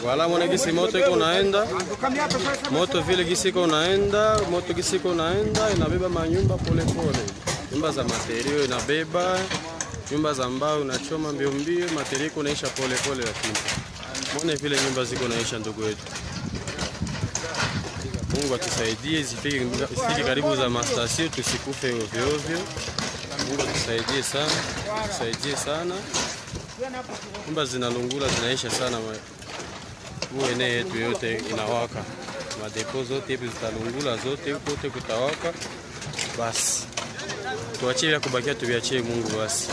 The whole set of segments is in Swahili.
Wala mwana gisi moto iko naenda, moto vile gisi iko naenda, moto gisi iko naenda, inabeba manyumba pole pole, nyumba za materio inabeba, nyumba za mbao inachoma mbio mbio, materio iko naisha pole pole, lakini mwone vile nyumba ziko naisha, ndugu yetu. Mungu atusaidie zifike zifike karibu za mastasio, tusikufe ovyo ovyo. Mungu atusaidie sana, tusaidie sana. Nyumba zinalungula zinaisha sana, ma- huu eneo yetu yote inawaka, madepo zote hivi zitalungula zote, kote kutawaka. Basi tuachie vya kubakia, tuviachie Mungu basi.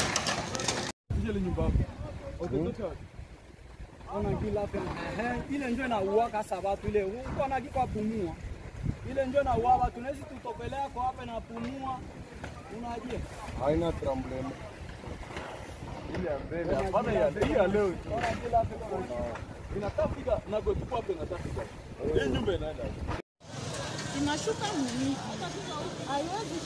ile njo inauaka sa batu ile uko na kiko pumua ile njo inauaka batu tunawezi tutopelea kwa hapa na pumua unajua haina problem. Ile ya mbele hapana, ya hii ya leo tu. Inatafika na kwa tupo hapa inatafika. Hii nyumba inaenda. inashuka mimi haiwezi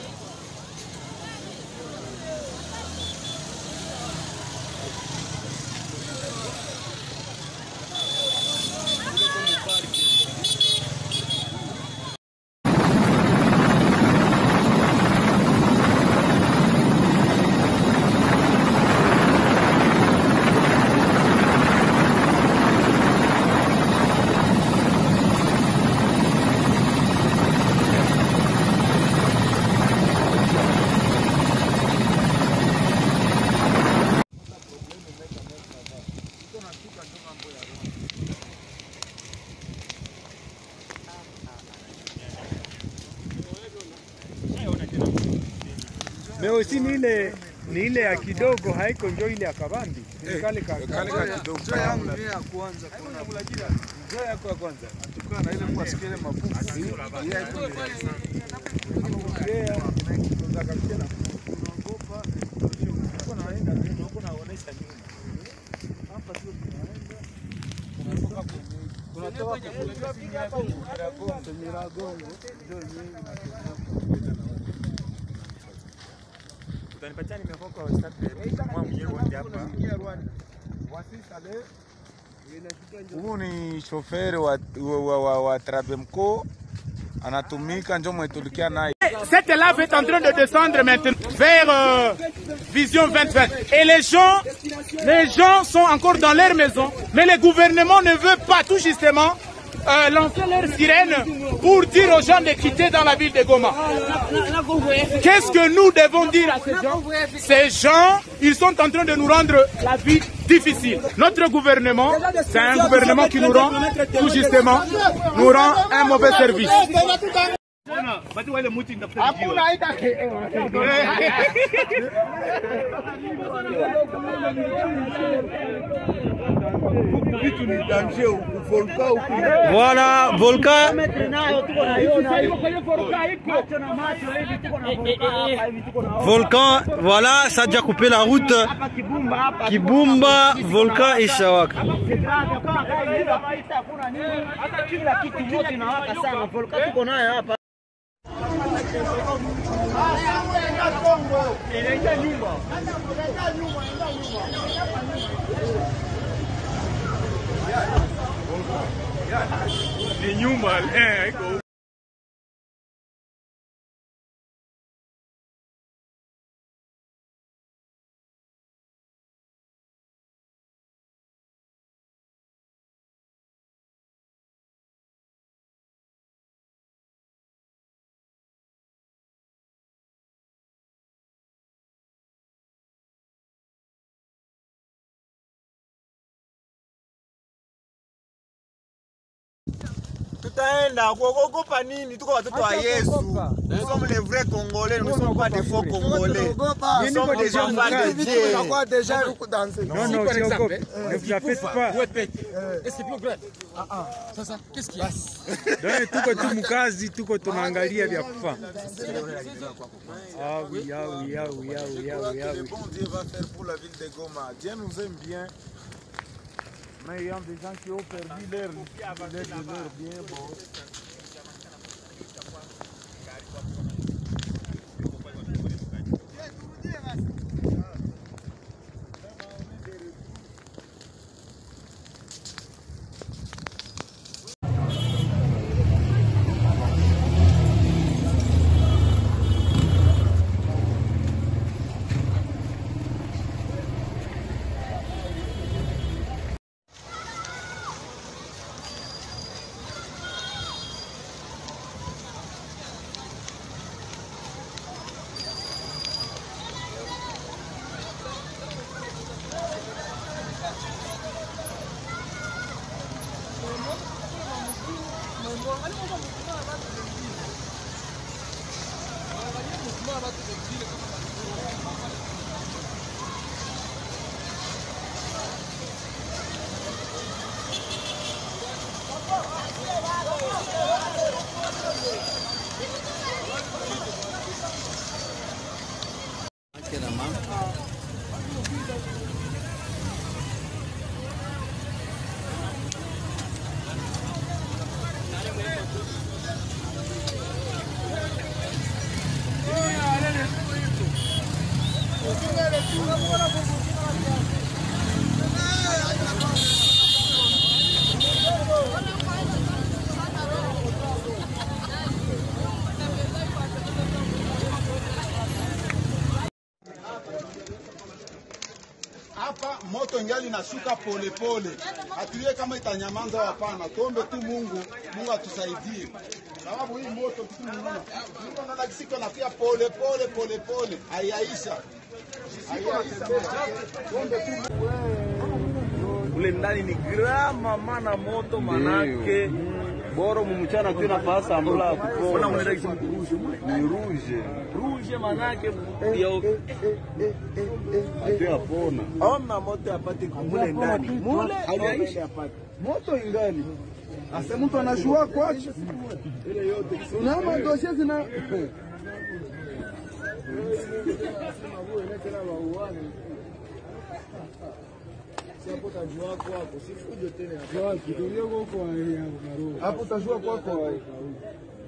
Mais aussi ni ile ni ile ya kidogo haiko njo ile ya kabambi. Ni kale ka Kale ka kidogo. Njoo yangu ni ya kwanza. Kuna njoo yako ya kwanza. Tukana na ile kwa sikile mafuta. Hii haiko utanipatia nimeko kwa WhatsApp mwa mwenyewe wote hapa. Huyu ni shoferi wa, wa, wa, wa, wa Trabemco anatumika njo mwetulikia naye Cette lave est en train de descendre maintenant vers euh, Vision 2020. Et les gens, les gens sont encore dans leur maison, mais le gouvernement ne veut pas tout justement euh, lancer leur sirène pour dire aux gens de quitter dans la ville de Goma. Qu'est-ce que nous devons dire à ces gens Ces gens, ils sont en train de nous rendre la vie difficile. Notre gouvernement, c'est un gouvernement qui nous rend, tout justement, nous rend un mauvais service. Voilà, volcan volcan, voilà, ça a déjà coupé la route. Kibumba, volcan et Shawaka. Ni nyumba eh haiko tutaenda kuogopa nini? Tuko watoto wa Yesu. Nous sommes les vrais Congolais, nous ne sommes pas des faux Congolais. Nous sommes des enfants de Dieu. Non, non, usiogope. Ne vous en faites pas. Donc tuko tu mkazi, tuko tunaangalia vya kufa. Ah oui, ah oui, ah oui, ah oui, ah oui, ah oui. bon Dieu va faire pour la ville de Goma. Dieu nous aime bien. Mais il y a des gens qui ont perdu leur, leur, leur bien. Bon. hapa moto ngali inashuka polepole, hatulie kama itanyamaza au hapana. Tuombe tu Mungu, Mungu atusaidie, sababu hii moto kitu mnaona Mungu anaona kisiko nafia pole pole pole pole, haiyaisha haiyaisha. Tuombe tu Ule ndani ni grama mana moto manake boro mumchana tu nafasi ambula kupona ni rouge rouge manake ya atu yapona ona moto apate kumule ndani mule haiyaisha moto ingali asa mtu anashua kwacho unaama dosie zina hapo utajua kwako